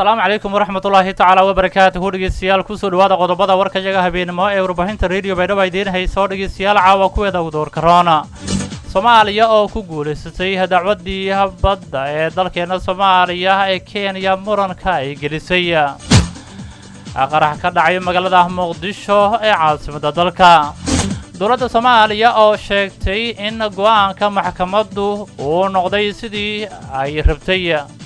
asalaamu calaykum waraxmatullaahi tacaala wabarakaatuhu dhegeystayaal kusoo dhawaada qodobada warkayaga habeenimo ee warbaahinta radio baydhabo idiin hayso dhegeystayaal caawa kuweeda udoorka roona soomaaliya oo ku guulaysatay dacwaddii badda ee dalkeena soomaaliya ee kenya muranka ay gelisay qarax ka dhacay magaalada muqdisho ee caasimadda dalka dowladda soomaaliya oo sheegtay in go'aanka maxkamaddu uu noqday sidii ay rabtay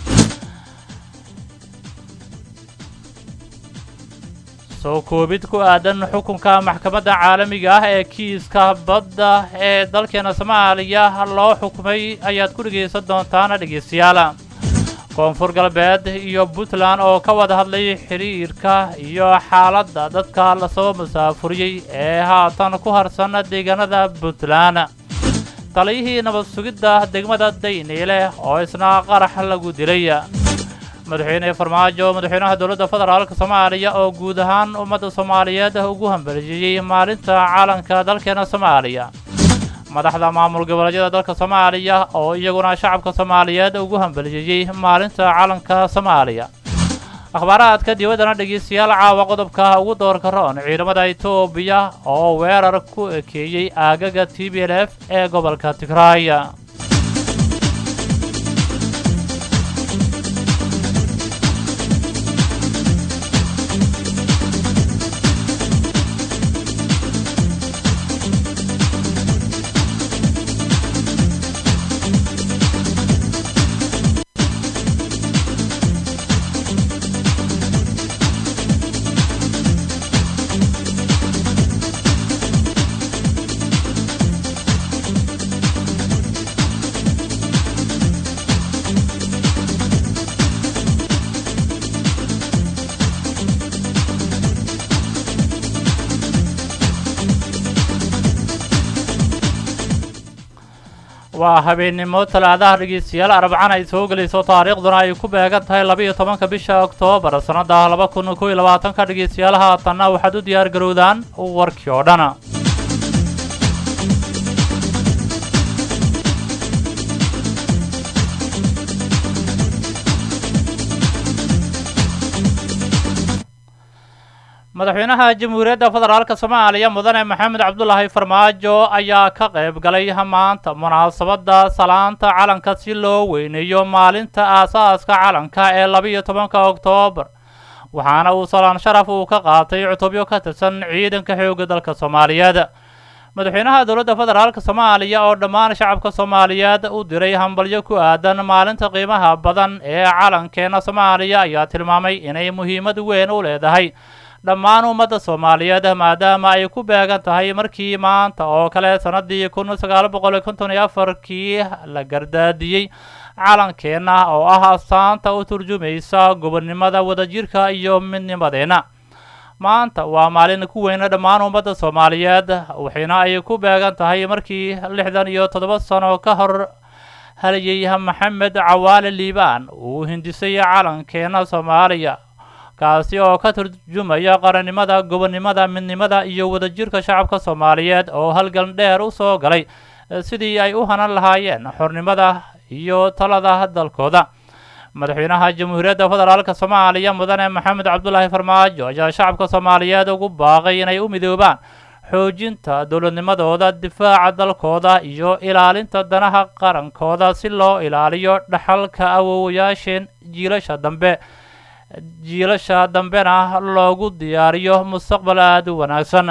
soo koobid ku aadan xukunka maxkamadda caalamiga ah ee kiiska badda ee dalkeena soomaaliya loo xukumay ayaad ku dhegaysan doontaan dhegaystayaal koonfur galbeed iyo puntland oo ka wada hadlay xidhiirka iyo xaaladda dadka lasoo masaafuriyey ee haatan ku harsan deegaanada puntland taliyihii nabad sugidda degmada dayniile oo isna qarax lagu dilay madaxweyne farmaajo madaxweynaha dowladda federaalka soomaaliya oo guud ahaan ummadda soomaaliyeed ugu hambalyeeyey maalinta caalanka dalkeena soomaaliya madaxda maamul goboleedyada dalka soomaaliya oo iyaguna shacabka soomaaliyeed ugu hambalyeeyey maalinta caalanka soomaaliya akhbaaraadka dibaddana dhegeystayaal caawa qodobka ugu doorka roon ciidamada etoobiya oo weerar ku ekeeyey aagaga t b l f ee gobolka tigraaya waa habeennimo talaadaha dhegeystayaal arbacana ay soo gelayso taariikhduna ay ku beegan tahay laba iyo tobanka bisha oktoobar sannada laba kun kow iyo labaatanka dhegeystayaal haatanna waxaad u diyaar garowdaan warkii oo dhan madaxweynaha jamhuuriyadda federaalka soomaaliya mudane maxamed cabdulaahi farmaajo ayaa ka qayb galay maanta munaasabadda salaanta calanka si loo weyneeyo maalinta aasaaska calanka ee labiiyo tobanka oktoobar waxaana uu salaan sharaf uu ka qaatay cutubyo ka tirsan ciidanka xoogga dalka soomaaliyeed madaxweynaha dowladda federaalka soomaaliya oo dhammaan shacabka soomaaliyeed u diray hambalyo ku aadan maalinta qiimaha badan ee calankeena soomaaliya ayaa tilmaamay inay muhiimad weyn u leedahay dhammaan ummadda soomaaliyeed maadaama ay ku beegan tahay markii maanta oo kale sannadii kun sagaal boqol konton iyo afarkii la gardaadiyey calankeenna oo ah astaanta u turjumaysa gobonnimada wadajirka iyo midnimadeenna maanta waa maalin ku weyna dhammaan ummadda soomaaliyeed waxayna ay ku beegan tahay markii lixdan iyo toddoba sano ka hor halayay maxamed cawaale liibaan uu hindisay calankeenna soomaaliya kaasi oo ka turjumaya qarannimada gobonnimada midnimada iyo wadajirka shacabka soomaaliyeed oo halgan dheer u soo galay sidii ay u hanan lahaayeen xornimada iyo talada dalkooda madaxweynaha jamhuuriyadda federaalka soomaaliya mudane maxamed cabdulaahi farmaajo ayaa shacabka soomaaliyeed ugu baaqay inay u midoobaan xoojinta dowladnimadooda difaaca dalkooda iyo ilaalinta danaha qarankooda si loo ilaaliyo dhaxalka awowayaasheen jiilasha dambe jiilasha dambena loogu diyaariyo mustaqbal aada u wanaagsan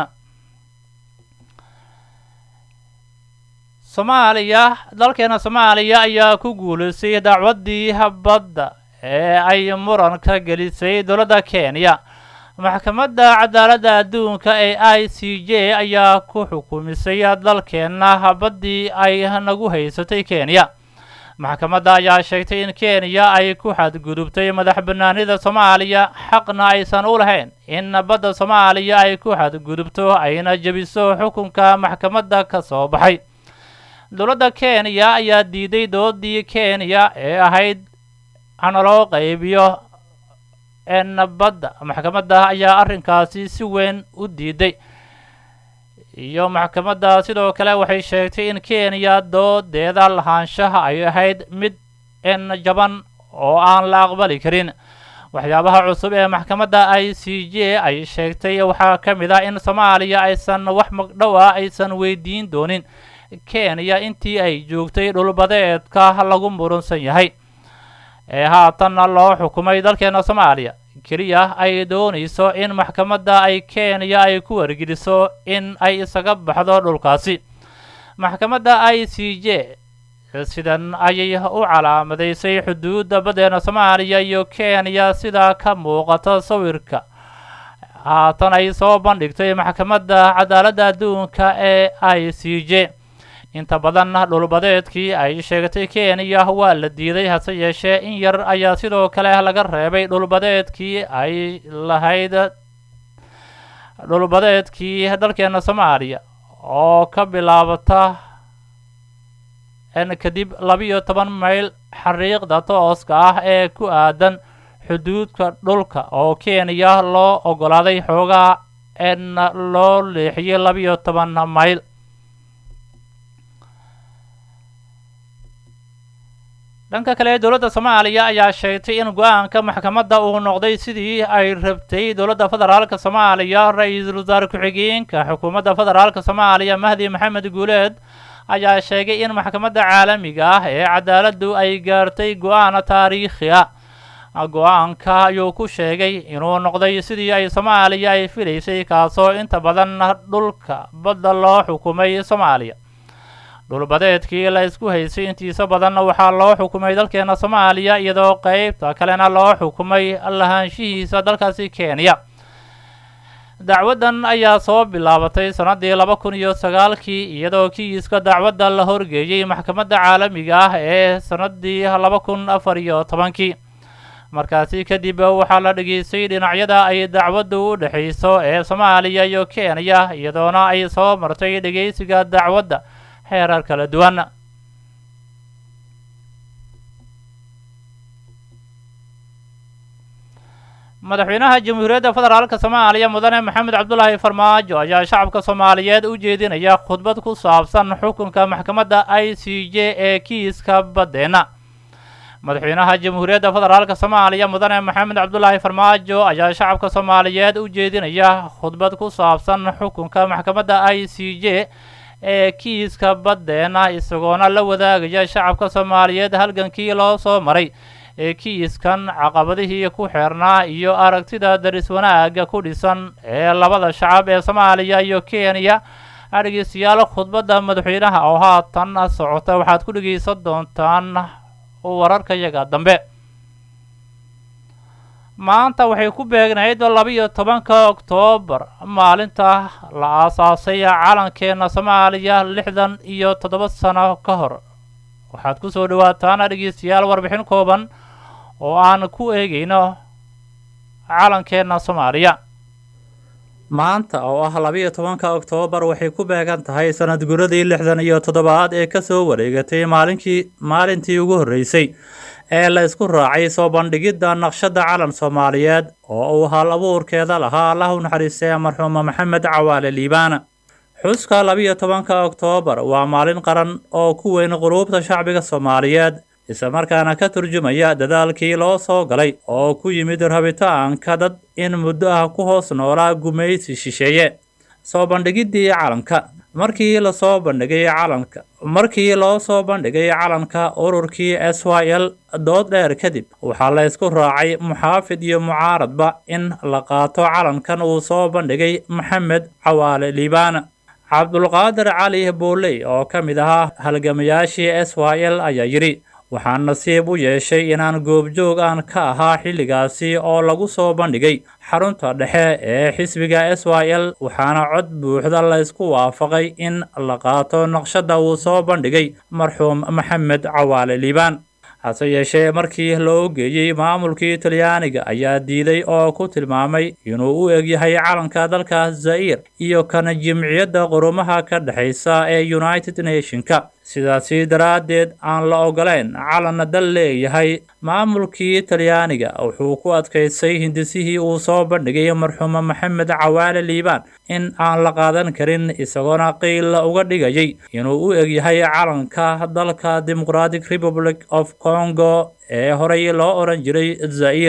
soomaaliya dalkeena soomaaliya ayaa ku guulaystay dacwaddii badda ee ay muranka gelisay dowladda kenya maxkamadda cadaaladda adduunka ee i c j ayaa ku xukumisay dalkeenna baddii ay nagu haysatay kenya maxkamadda ayaa sheegtay in kenya ay ku xadgudubtay madax bannaanida soomaaliya xaqna aysan u lahayn in badda soomaaliya ay ku xadgudubto ayna jebiso xukunka maxkamadda ka soo baxay dowladda kenya ayaa diiday doodii kenya ee ahayd hana loo qaybiyo n badda maxkamadda ayaa arrinkaasi si weyn u diiday iyo maxkamadda sidoo kale waxay sheegtay in kenya doodeeda lahaanshaha ay ahayd mid n jaban oo aan la aqbali karin waxyaabaha cusub ee maxkamadda i c j ay sheegtay waxaa ka mid ah in soomaaliya aysan wax magdhow ah aysan weydiin doonin kenya intii ay joogtay dhulbadeedka lagu murunsan yahay ee haatanna loo xukumay dalkeena soomaaliya keliya ay doonayso in maxkamadda ay kenya ay ku wargeliso in ay isaga baxdo dhulkaasi maxkamadda i c j sidan ayay u calaamadaysay xuduudda baddeena soomaaliya iyo kenya sida ka muuqata sawirka haatan ay soo bandhigtay maxkamadda cadaaladda adduunka ee i c j inta badan dhulbadeedkii ay sheegtay kenya waa la diiday hase yeeshee in yar ayaa sidoo kale laga reebay dhulbadeedkii ay lahayd dhulbadeedkii dalkeena soomaaliya oo ka bilaabata kadib labiyo toban mayl xariiqda tooska ah ee ku aadan xuduudka dhulka oo kenya loo ogolaaday xoogaa en loo leexiyey labiyo toban mayl dhanka kale dowladda soomaaliya ayaa sheegtay in go-aanka maxkamadda uu noqday sidii ay rabtay dowladda federaalka soomaaliya ra-iisul wasaare ku-xigeenka xukuumadda federaalka soomaaliya mahdi maxamed guuleed ayaa sheegay in maxkamadda caalamiga ah ee cadaaladdu ay gaartay go-aan taariikhi ah go-aanka ayuu ku sheegay inuu noqday sidii ay soomaaliya ay filaysay kaasoo inta badan dhulka badda loo xukumay soomaaliya dhulbadeedkii la isku haysay intiisa badanna waxaa loo xukumay dalkeena soomaaliya iyadoo qeybta kalena loo xukumay lahaanshihiisa dalkaasi kenya dacwaddan ayaa soo bilaabatay sannaddii laba kun iyo sagaalkii iyadoo kiiska dacwadda la horgeeyey maxkamadda caalamiga ah ee sannaddii laba kun afar iyo tobankii markaasi kadib waxaa la dhegaystay dhinacyada ay dacwaddu u dhexayso ee soomaaliya iyo kenya iyadoona ay soo martay dhegaysiga dacwadda heerar kala duwan madaxweynaha jamhuuriyadda federaalka soomaaliya mudane maxamed cabdulaahi farmaajo ayaa shacabka soomaaliyeed u jeedinaya khudbad ku saabsan xukunka maxkamadda i c j ee kiiska baddeenna madaxweynaha jamhuuriyadda federaalka soomaaliya mudane maxamed cabdulaahi farmaajo ayaa shacabka soomaaliyeed u jeedinaya khudbad ku saabsan xukunka maxkamadda i c j ee kiiska baddeena isagoona la wadaagaya shacabka soomaaliyeed halgankii loo soo maray ee kiiskan caqabadihii ku xeernaa iyo aragtida daris wanaagga ku dhisan ee labada shacab ee soomaaliya iyo kenya dhegeystayaal khudbadda madaxweynaha oo haatan socota waxaad ku dhegeysan doontaan wararkayaga dambe maanta waxay ku beegnayd labiyo tobanka oktoobar maalinta la aasaasay calankeena soomaaliya lixdan iyo toddoba sano ka hor waxaad ku soo dhawaataan dhegeystayaal warbixin kooban oo aan ku eegayno calankeena soomaaliya maanta oo ah labiyo tobanka oktoobar waxay ku beegan tahay sanad guradii lixdan iyo toddobaad ee kasoo wareegatay maalinkii maalintii ugu horreysay ee la isku raacay soo bandhigidda naqshadda calan soomaaliyeed oo uu hal abuurkeeda lahaa allah u naxariistay marxuuma maxamed cawaale liibaana xuska labiyo tobanka oktoobar waa maalin qaran oo ku weyn quluubta shacbiga soomaaliyeed islamarkaana ka turjumaya dadaalkii loo soo galay oo ku yimid rabitaanka dad in muddo ah ku hoos noolaa gumaysi shisheeye soo bandhigiddii calanka markii lasoo bandhigay calanka markii loo soo bandhigay calanka ururkii s y l dood dheer kadib waxaa la isku raacay muxaafid iyo mucaaradba in la qaato calankan uu soo bandhigay maxamed cawaale liibaana cabdulqaadir cali booley oo ka mid ahaa halgamayaashii s y l ayaa yidhi waxaan nasiib u yeeshay inaan goobjoog aan ka ahaa xilligaasi oo lagu soo bandhigay xarunta dhexe ee xisbiga s y l waxaana cod buuxda la isku waafaqay in la qaato naqshadda uu soo bandhigay marxuum maxamed cawaale liibaan hase yeeshee markii loo geeyey maamulkii talyaaniga ayaa diiday oo ku tilmaamay inuu u egyahay calanka dalka zaa'ir iyo kana jimciyadda qurumaha ka dhexaysa ee united nationka sidaasi daraaddeed aan la ogoleyn calanna dal leeyahay maamulkii talyaaniga wuxuu ku adkaystay hindisihii uu soo bandhigay marxuuma maxamed cawaale liibaan in aan la qaadan karin isagoona qiil uga dhigayay inuu u egyahay calanka dalka democratic republic of congo ee horey loo odhan jiray zaa'ir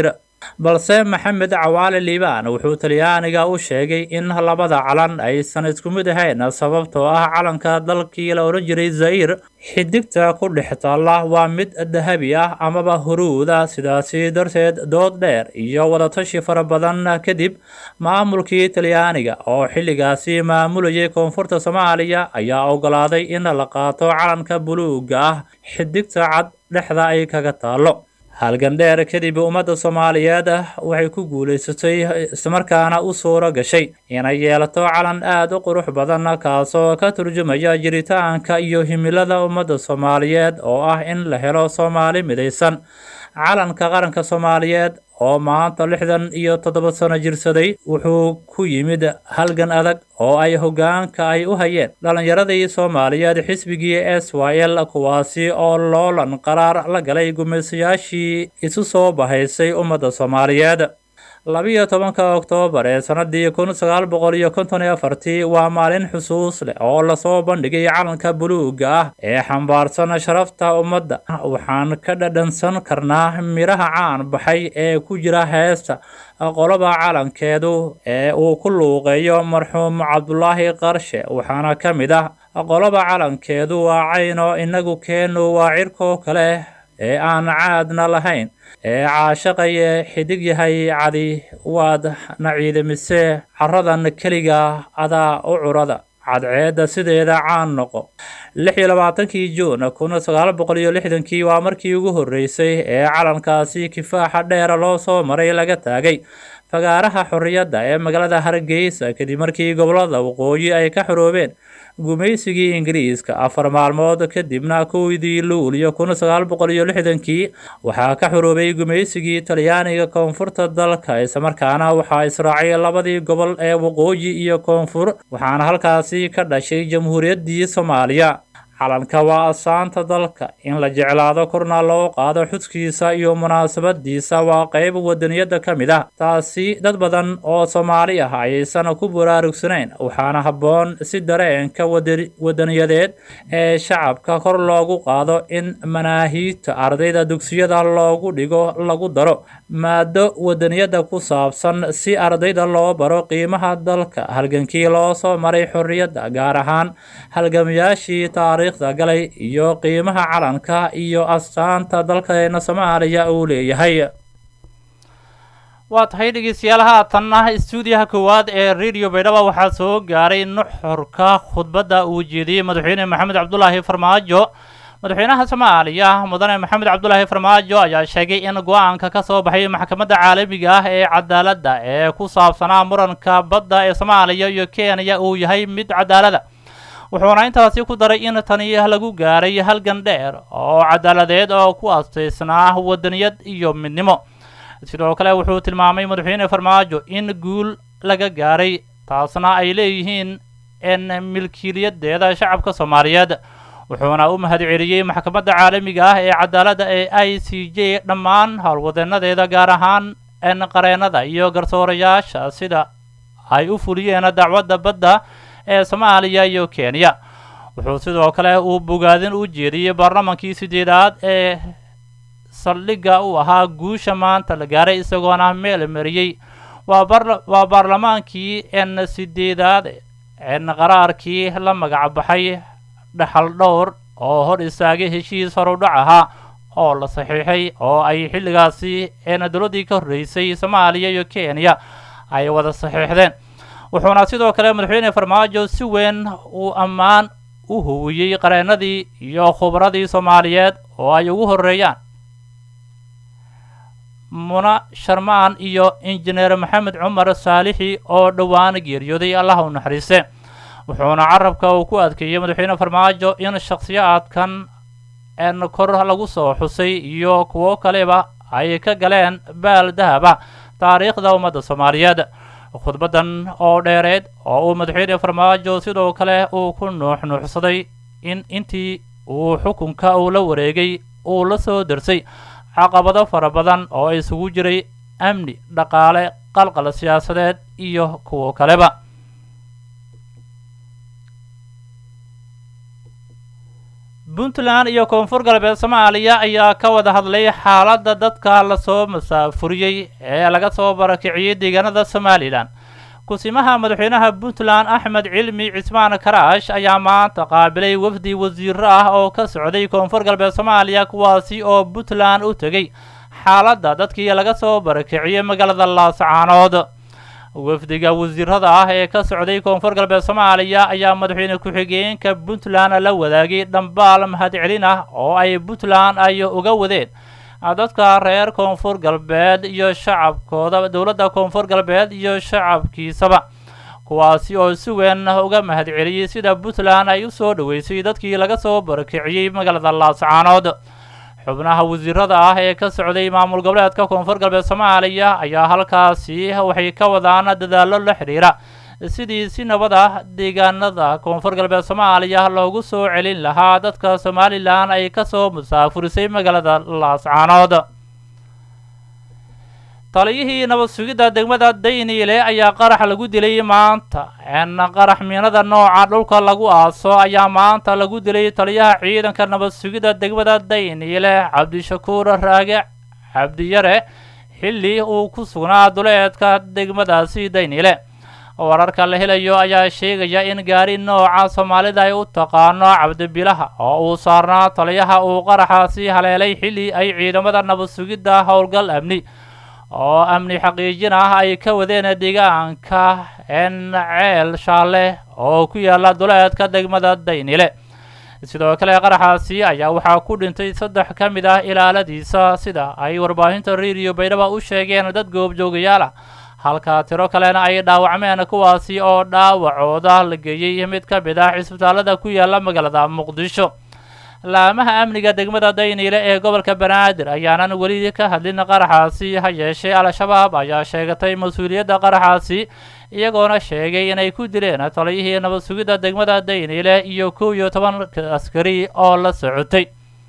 balse maxamed cawaale liibaan wuxuu talyaaniga u sheegay in labada calan aysan isku mid ahayn sababtoo ah calanka dalkii la odhan jiray zair xidigta ku dhex taalla waa mid dahabi ah amaba huruuda sidaasi darteed dood dheer iyo wadatashi fara badan kadib maamulkii talyaaniga oo xilligaasi maamulayay koonfurta soomaaliya ayaa ogolaaday in la qaato calanka buluuga ah xidigta cad dhexda ay kaga taallo halgan dheer kadib ummadda soomaaliyeed waxay ku guulaysatay islamarkaana u suuro gashay inay yeelato calan aada u qurux badan kaasoo ka turjumaya jiritaanka iyo himilada ummadda soomaaliyeed oo ah in la helo soomaali midaysan calanka qaranka soomaaliyeed oo maanta lixdan iyo toddoba sano jirsaday wuxuu ku yimid halgan adag oo ay hoggaanka ay u hayeen dhallinyaradii soomaaliyeed xisbigii s y l kuwaasi oo loolan qaraar la galay gumaysayaashii isu soo bahaysay ummadda soomaaliyeed labiyo tobanka oktoobar ee sanadii kun sagaal boqol iyo konton iyo afartii waa maalin xusuus leh oo lasoo bandhigay calanka buluuga ah ee xambaarsan sharafta ummadda waxaan ka dhadhansan karnaa midhaha caan baxay ee ku jira heesta qoloba calankeedu ee uu ku luuqeeyo marxuum cabdulaahi qarshe waxaana ka mid ah qoloba calankeedu waa cayno inagu keenu waa cirkoo kale ee aan caadna lahayn ee caashaqaye xidig yahay cadi waad na ciidamise caradan keliga adaa u curada cadceedda sideeda caan noqo lix iyo labaatankii juun kun sagaal boqol iyo lixdankii waa markii ugu horreysay ee calankaasi kifaaxa dheera loo soo maray laga taagay fagaaraha xorriyadda ee magaalada hargeysa kadib markii gobolada waqooyi ay ka xoroobeen gumaysigii ingiriiska afar maalmood kadibna kowdii luuliyo kun sagaal boqol iyo lixdankii waxaa ka xoroobay gumaysigii talyaaniga koonfurta dalka islamarkaana waxaa israacay labadii gobol ee waqooyi iyo koonfur waxaana halkaasi ka dhashay jamhuuriyaddii soomaaliya calanka waa asaanta dalka in la jeclaado korna loo qaado xudkiisa iyo munaasabadiisa waa qayb wadaniyada ka mid ah taasi dad badan oo soomaali ah ayaysan ku baraarugsanayn waxaana habboon si dareenka wadaniyadeed ee shacabka kor loogu qaado in manaahiidta ardayda dugsiyada loogu dhigo lagu daro maado wadaniyada ku saabsan si ardayda loo baro qiimaha dalka halgankii loo soo maray xorriyadda gaar ahaan halgamayaashii taariikhda galay iyo qiimaha calanka iyo astaanta dalkeena soomaaliya uu leeyahay waa tahay dhegeystayaal haatanna istuudiyaha koowaad ee radio baydhaba waxaa soo gaaray nuxurka khudbadda uu jeediyey madaxweyne maxamed cabdulaahi farmaajo madaxweynaha soomaaliya mudane maxamed cabdulaahi farmaajo ayaa sheegay in go-aanka ka soo baxay maxkamadda caalamiga ah ee cadaaladda ee ku saabsanaa muranka badda ee soomaaliya iyo kenya uu yahay mid cadaalada wuxuuna intaasi ku daray in tani lagu gaaray halgan dheer oo cadaaladeed oo ku astaysnaa wadaniyad iyo midnimo sidoo kale wuxuu tilmaamay madaxweyne farmaajo in guul laga gaaray taasna ay leeyihiin in milkiiliyadeeda shacabka soomaaliyeed wuxuuna u mahadceliyey maxkamadda caalamiga ah ee cadaaladda ee i c j dhammaan howlwadeenadeeda gaar ahaan n qareennada iyo garsoorayaasha sida ay u fuliyeen dacwadda badda ee soomaaliya iyo kenya wuxuu sidoo kale uu bogaadin u jeediyey baarlamankii sideedaad ee saldhigga u ahaa guusha maanta la gaaray isagoona meel mariyey waa baarlamaankii n sideedaad n qaraarkii la magac baxay dhaxal dhowr oo hor istaagay heshiis horudhac ahaa oo la saxiixay oo ay xilligaasi n dowladdii ka horreysay soomaaliya iyo kenya ay wada saxiixdeen wuxuuna sidoo kale madaxweyne farmaajo si weyn uu ammaan u huwiyey qareennadii iyo khubradii soomaaliyeed oo ay ugu horreeyaan muna sharmaan iyo injineer maxamed cumar saalixi oo dhowaan geeriyooday allah u naxariiste wuxuuna carabka uu ku adkeeyey madaxweyne farmaajo in shakhsiyaadkan n kor lagu soo xusay iyo kuwo kaleba ay ka galeen baal dahab ah taariikhda ummadda soomaaliyeed khudbaddan oo dheereed oo uu madaxweyne farmaajo sidoo kale uu ku nuuxnuuxsaday in intii uu xukunka uu la wareegay uu la soo darsay caqabado fara badan oo isugu jiray amni dhaqaale qalqal siyaasadeed iyo kuwo kaleba puntland iyo koonfur galbeed soomaaliya ayaa ka wada hadlay xaaladda dadka lasoo masaafuriyey ee laga soo barakiciyey deegaanada somalilan kusimaha madaxweynaha puntland axmed cilmi cismaan karaash ayaa maanta qaabilay wafdi wasiiro ah oo ka socday koonfur galbeed soomaaliya kuwaasi oo puntland u tegey xaaladda dadkii laga soo barakiciyey magaalada laascaanood wafdiga wasiirada ah ee ka socday koonfur galbeed soomaaliya ayaa madaxweyne ku-xigeenka puntland la wadaagay dhambaal mahadcelin ah oo ay puntland ay uga wadeen dadka reer koonfur galbeed iyo shacabkooda dowladda koonfur galbeed iyo shacabkiisaba kuwaasi oo si weyn uga mahadceliyey sida puntland ay u soo dhoweysay dadkii laga soo barakiciyey magaalada laascaanood xubnaha wasiirada ah ee ka socday maamul goboleedka koonfur galbeed soomaaliya ayaa halkaasi waxay ka wadaan dadaallo la xidhiira sidii si nabad ah deegaanada koonfur galbeed soomaaliya loogu soo celin lahaa dadka somalilan ay ka soo musaafurisay magaalada laascaanood taliyihii nabad sugidda degmada dayniile ayaa qarax lagu dilay maanta n qarax miinada nooca dhulka lagu aaso ayaa maanta lagu dilay taliyaha ciidanka nabad sugidda degmada dayniile cabdishakuur raage cabdiyare xilli uu ku sugnaa duleedka degmadaasi dayniile wararka la helayo ayaa sheegaya in gaari nooca soomaalida ay u taqaano cabdibilaha oo uu saarnaa taliyaha uu qaraxaasi haleelay xilli ay ciidamada nabad sugidda howlgal amni oo amni xaqiijin ah ay ka wadeen deegaanka n ceel shaale oo ku yaala duleedka degmada daynile sidoo kale qaraxaasi ayaa waxaa ku dhintay saddex ka mid ah ilaaladiisa sida ay warbaahinta radio baydhaba u sheegeen dad goobjoogayaal ah halka tiro kalena ay dhaawacmeen kuwaasi oo dhaawacooda la geeyey mid ka mid ah cisbitaalada ku yaala magaalada muqdisho laamaha amniga degmada dayniile ee gobolka banaadir ayaanan weli ka hadlin qaraxaasi ha yeeshee al-shabaab ayaa sheegatay mas-uuliyadda qaraxaasi iyagoona sheegay inay ku dileen taliyihii nabad sugidda degmada dayniile iyo kow iyo toban askari oo la socotay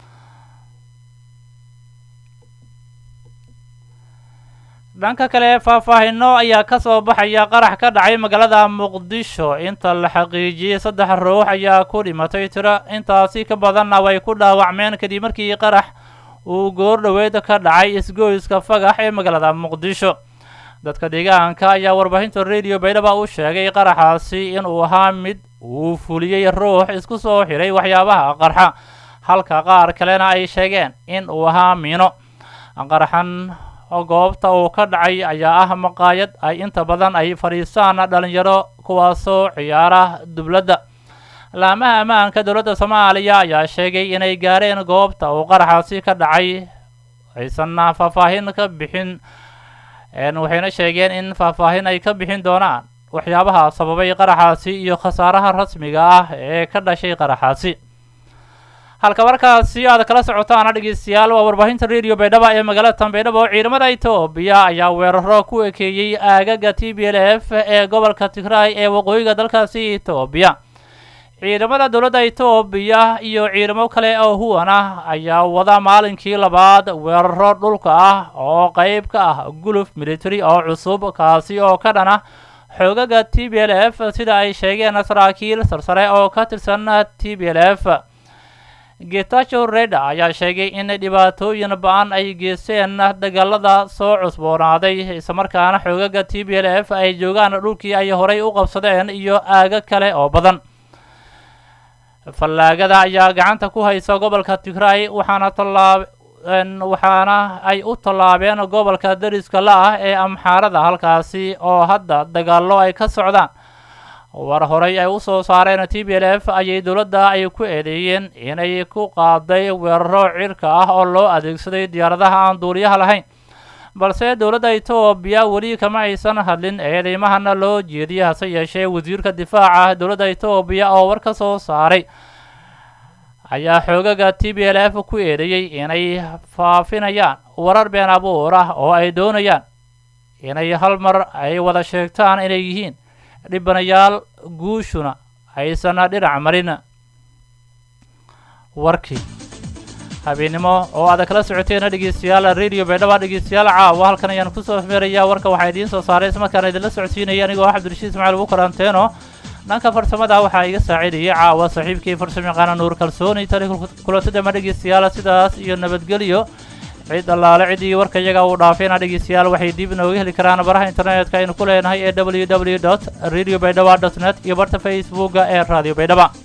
dhanka kale faahfaahino ayaa ka soo baxaya qarax ka dhacay magaalada muqdisho inta la xaqiijiyey saddex ruux ayaa ku dhimatay tiro intaasi ka badanna way ku dhaawacmeen kadib markii qarax uu goor dhoweed ka dhacay isgoyska fagax ee magaalada muqdisho dadka deegaanka ayaa warbaahinta radio baydhaba u sheegay qaraxaasi inuu ahaa mid uu fuliyey ruux isku soo xiray waxyaabaha qarxa halka qaar kalena ay sheegeen in uu ahaa miino qaraxan goobta uu ka dhacay ayaa ah maqaayad ay inta badan ay fadhiistaan dhalinyaro kuwaasoo ciyaara dubladda laamaha ammaanka dowladda soomaaliya ayaa sheegay inay gaareen goobta uu qaraxaasi ka dhacay aysanna faahfaahin ka bixin waxayna sheegeen in faahfaahin ay ka bixin doonaan waxyaabaha sababay qaraxaasi iyo khasaaraha rasmiga ah ee ka dhashay qaraxaasi halka markaasi aad kala socotaan dhegeystayaal waa warbaahinta radio baydhaba ee magaalada tanbaydhabo ciidamada etoobiya ayaa weeraro ku ekeeyey aagaga t b l f ee gobolka tigray ee waqooyiga dalkaasi etoobiya ciidamada dowladda etoobiya iyo ciidamo kale oo huwan ah ayaa wada maalinkii labaad weeraro dhulka ah oo qeyb ka ah guluf military oo cusub kaasi oo ka dhan ah xoogaga t b l f sida ay sheegeen saraakiil sarsare oo ka tirsan t b l f getacho reda ayaa sheegay in dhibaatooyin ba-an ay geysteen dagaalada soo cusboonaaday islamarkaana xoogaga t b l f ay joogaan dhulkii ay horay u qabsadeen iyo aago kale oo badan fallaagada ayaa gacanta ku haysa gobolka tigray waxaana tallaab waxaana ay u tallaabeen gobolka dariska la ah ee amxaarada halkaasi oo hadda dagaallo ay ka socdaan war horey ay u soo saareen t b l f ayay dowladda ay ku eedeeyeen inay ku qaaday weeraro cirka ah oo loo adeegsaday diyaaradaha aan duuliyaha lahayn balse dowladda etoobiya weli kama aysan hadlin eedeymahana loo jeediyay hase yeeshee wasiirka difaaca dowladda etoobiya oo war ka soo saaray ayaa xoogaga t b l f ku eedeeyey inay faafinayaan warar been abuur ah oo ay doonayaan inay hal mar ay wada sheegtaan inay yihiin dhibanayaal guushuna aysan dhinac marin warkii habeennimo oo aad kala socoteen dhegeystayaal radio baydhaba dhegeystayaal caawa halkan ayaan kusoo meerayaa warka waxaa idiin soo saaray ismarkaana idinla socodsiinaya anigoo ah cabdirashiid ismaciil ugu karanteeno dhanka farsamada waxaa iga saacidayay caawa saaxiibkii farsamayaqaana nuur kalsooni tani kulantada ma dhegeystayaal sidaas iyo nabadgelyo cid allaale ciddii warka iyaga uu dhaafayna dhegeystayaal waxay dib inooga heli karaan baraha internetka aynu ku leenahay ee w w dot radio baydhaba dot net iyo barta facebooka ee radio baydhaba